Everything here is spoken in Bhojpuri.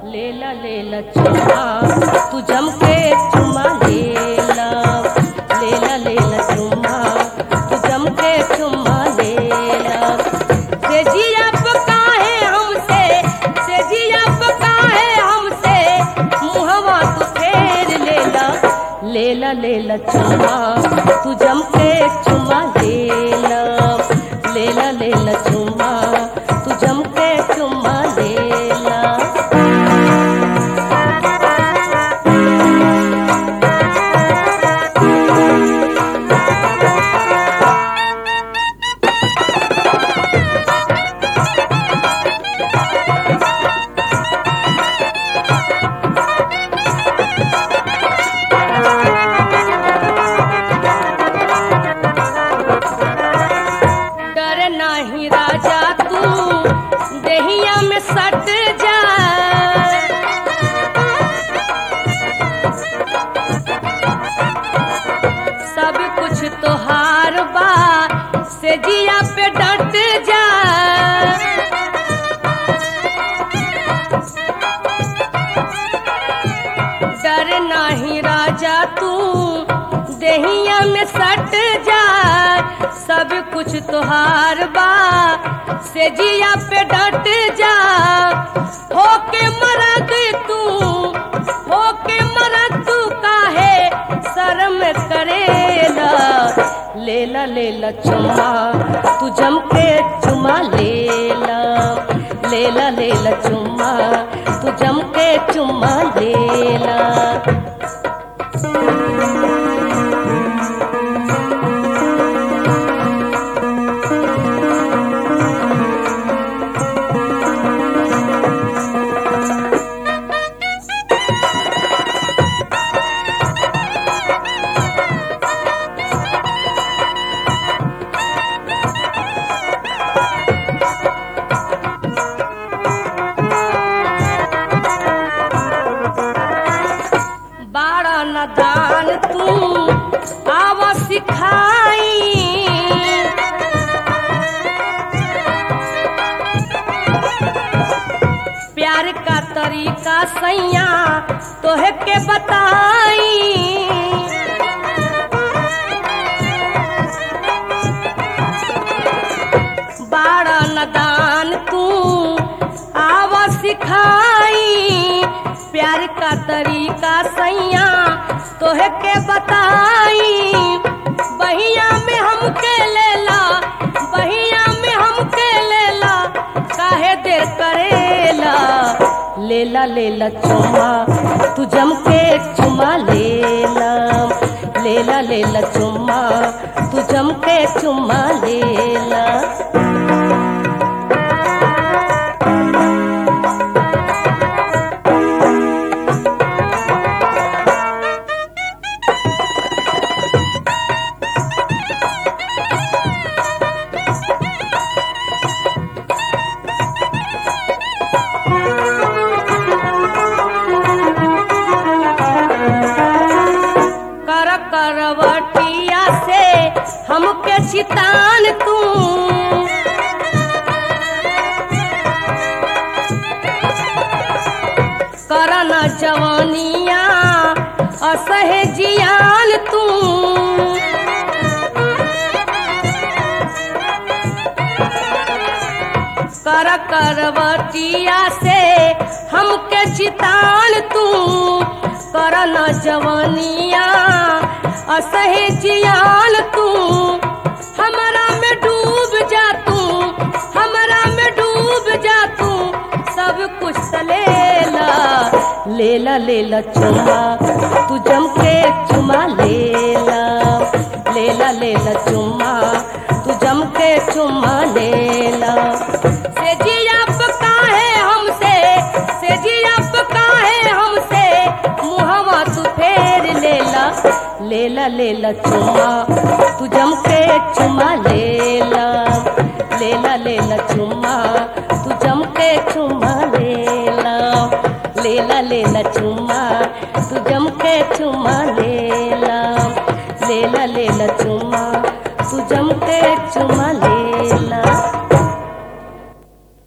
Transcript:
लेला लेला चुम्मा तू जम के चुम्मा लेला लेला लेला चुम्मा तू जम के चुम्मा लेला से जिया पकाहे हमसे से जिया पकाहे हमसे मुहवा तू फेर लेला लेला लेला चुम्मा तू जम के चुम्मा लेला लेला लेला चुम्मा तू जम के चुम्मा लेला डर नाही राजा तू देहिया में सट जा सब कुछ तोहार बा से जिया पे डट जा डर नाही राजा तू देहिया में सट जा सब कुछ तोहार बा से जिया पे डट जा होके मरद तू होके मरद तू काहे शर्म करेला लेला लेला चुम्मा तू जम के चुम्मा लेला लेला लेला चुम्मा तू जम के चुम्मा लेला बाड़ा नदान तू आव सिखाई प्यार का तरीका सैया तोहे के बताई बाड़ा नदान तू आव सिखाई प्यार का तरीका सैया तोहे के बताई बहिया में हमके लेला बहिया में हमके लेला काहे देर करेला लेला लेला चुम्मा तू जम के चुम्मा लेला लेला लेला चुम्मा तू जम के चुम्मा लेला कर करवटिया से हमके चितान तू करन जवानिया असहे जियान तू कर करवटिया से हमके चितान तू करन जवानिया असहे जियान तू हमरा में डूब जा तू हमरा में डूब जा तू सब कुछ सलेला लेला लेला चुम्मा तू जम के चुम्मा लेला लेला लेला चुम्मा तू जम के चुम्मा लेला से जिया काहे हमसे से जिया काहे हमसे मुहवा तू फेर लेला लेला लेला चुम्मा तू जम के चुम्मा लेला लेला लेला चुम्मा तू जम के चुम्मा लेला लेला लेला चुम्मा तू जम के चुम्मा लेला लेला लेला चुम्मा तू जम के चुम्मा ले